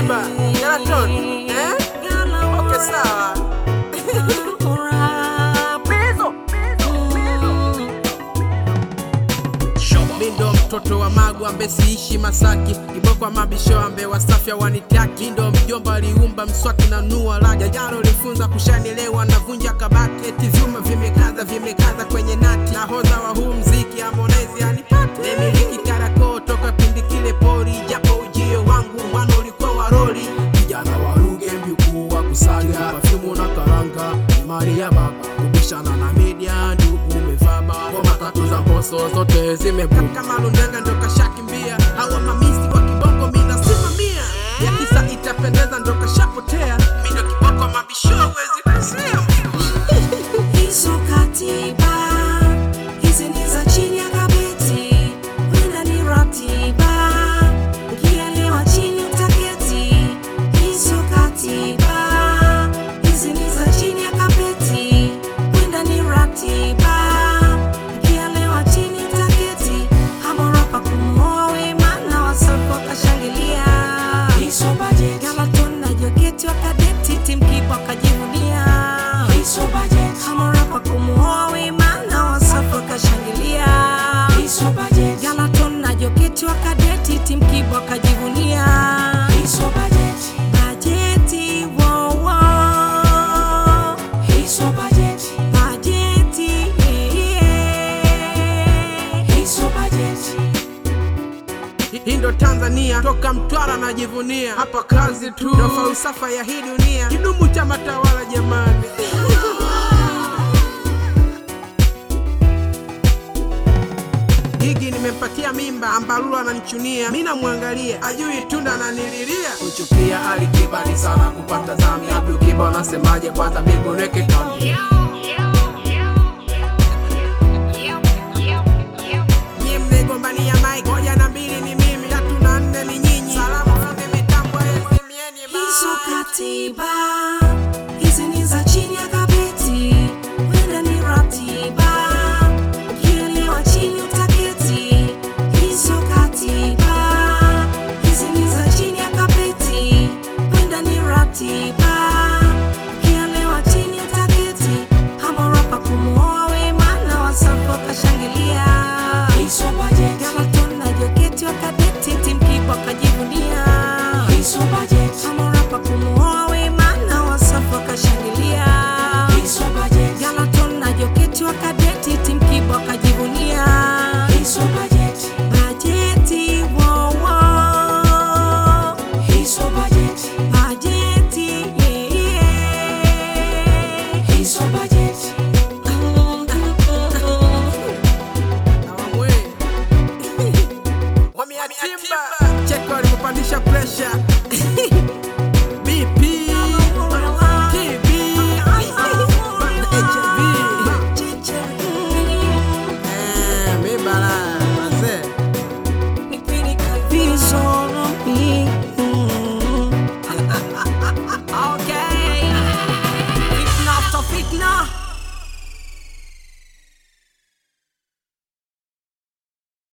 Mimba Galaton eh? Okay, sawa. Mi ndo mtoto wa Magu ambe siishi Masaki, Kibokwa mabisho ambe Wasafya wanitaki. Mi ndo mjomba aliumba mswaki na nua laja, jaro lifunza kushanielewa na vunja kabati, eti vyuma vimekaza vimekaza kwenye nati. Nahodha wa huu mziki Harmonize anipate, nimiliki Kariakoo toka pindi kile pori, japo ujio wangu mwana ulikuwa wa roli. kijana wa Ruge mjukuu wa kusaga perfume na karanga ni mali ya baba kubishana na media ndugu umevaba ngoma tatu za mboso zote zimebuma kama Lundenga ndo kashakimbia, hawa mamisi wa kibongo mi nasimamia, ya kisa itapendeza ndo kashapotea, mi ndo kiboko mabisho wezi kusia Hizo katiba hizi ni za chini ya kabeti, wenda ni ratiba, ukielewa chini utaketi. Hizo katiba hizi ni za chini ya kabeti, wenda ni ratiba, ukielewa chini utaketi. Hamorapa kumuoa Wema na Wasafi wakashangilia. Hizo bajeti Galaton na Joketi wakadeti, Tim Kiba wakajivunia. Hizo bajeti Hamorapa kumuoa Wema na Wasafi wakashangilia. Hizo bajeti Galaton na Joketi wakadeti, Tim Kiba wakajivunia. Hizo bajeti Bajeti wo wo Hizo bajeti Bajeti yeah, yeah. Hizo bajeti Hii ndo Tanzania, toka Mtwara najivunia, hapa kazi tu ndo falsafa ya hii dunia, kidumu cha matawala jamani. Gigi nimempatia mimba, ambalulu ananichunia, mi namwangalia, ajui tunda ananililia. kuchukia alikibali sana kupata zami Abdul Kiba unasemaje kwanza mbingu neke kambi